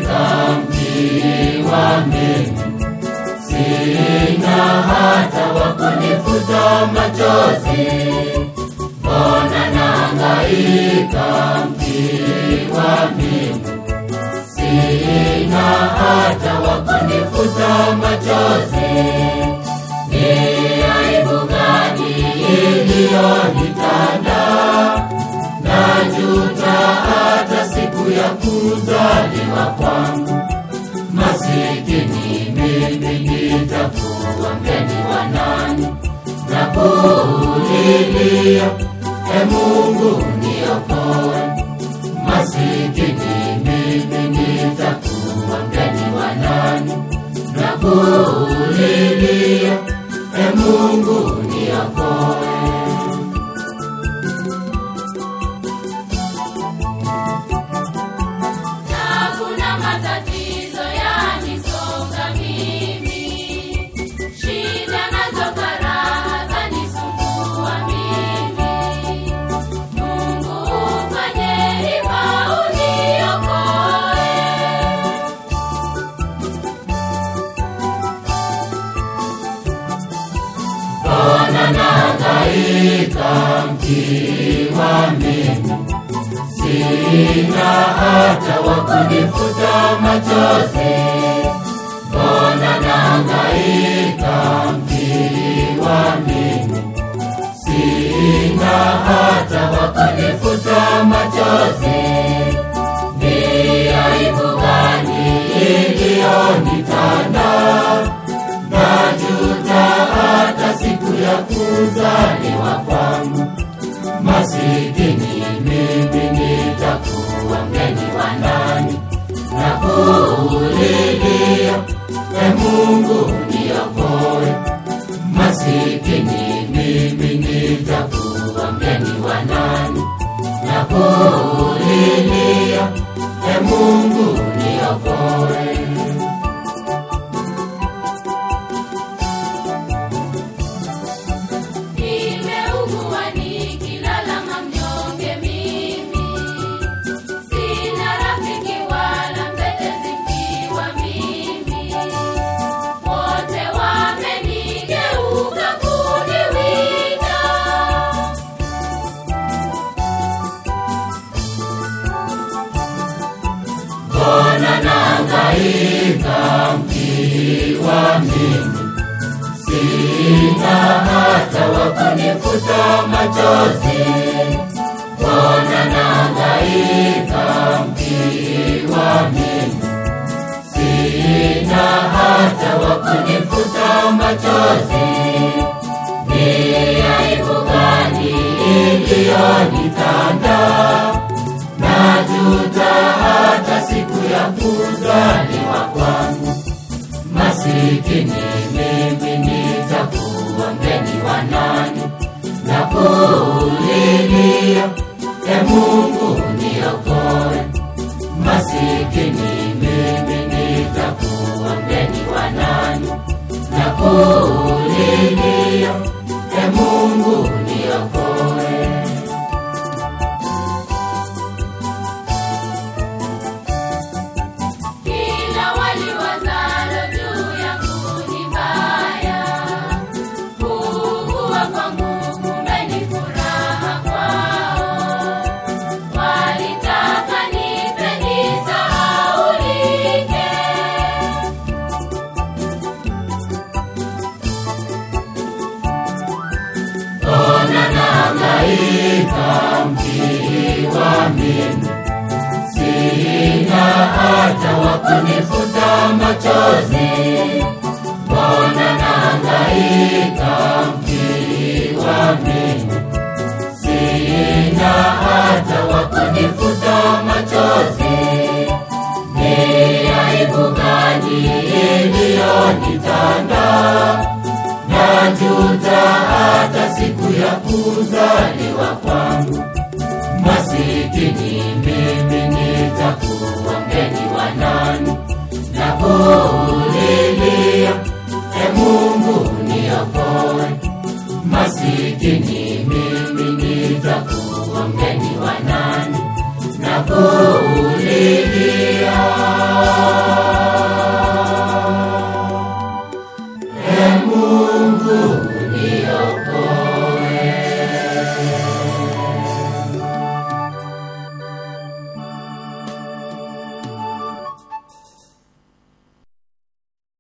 nahangaika mkiwa mengi, sina hata wa kunifuta machozi. Mbona nahangaika mkiwa mengi, sina hata wa kunifuta machozi. Ni aibu gani iliyonitanda? Najuta hata siku ya kuzaliwa kwangu. Masikini mimi nitakuwa mgeni wa nani? Na kulilia, e Mungu niokoe. Masikini mimi nitakuwa mgeni wa nani? Na kulilia, e Mungu niokoe. Na kuna matatizo yanisonga mimi, shida nazo karaha zanisumbua mimi. Mungu ufanye hima uniokoe. Mbona nahangaika mkiwa mimi, sina hata wa kunifuta machozi. Mbona nahangaika mkiwa mimi, sina hata wa kunifuta machozi. Ni aibu gani iliyonitanda? Najuta hata siku ya kuzaliwa kwangu. Masikini mimi nitakuwa mgeni wa nani? Na kulilia, e Mungu niokoe. Masikini mimi nitakuwa mgeni wa nani? Na kulilia, e Mungu niokoe. Nimeugua nikilala mnyonge mimi, sina rafiki wala mtetezi mkiwa mimi, wote wamenigeuka kuniwinda. Mbona nahangaika mkiwa mimi, sina hata wa kunifuta machozi. Mbona nahangaika mkiwa mimi, sina hata wa kunifuta machozi. Ni aibu gani iliyonitanda? Najuta hata siku ya kuzaliwa kwangu. Masikini mimi nitakuwa mgeni wa nani? Na kulilia, e Mungu niokoe. Masikini mimi nitakuwa mgeni wa nani? Na kulilia, e Mungu niokoe. Kila waliwazalo juu yangu ni baya, kuugua kwangu kumbe ni furaha kwao. Walitaka nife nisahaulike, Mbona nahangaika mkiwa mimi, sina hata wa kunifuta machozi. Mbona nahangaika mkiwa mimi, sina hata wa kunifuta machozi. Ni aibu gani iliyonitanda? Najuta hata siku ya kuzaliwa kwangu. Masikini mimi nitakuwa mgeni wa nani? Na kulilia, e Mungu niokoe. Masikini mimi nitakuwa mgeni wa nani? Na kulilia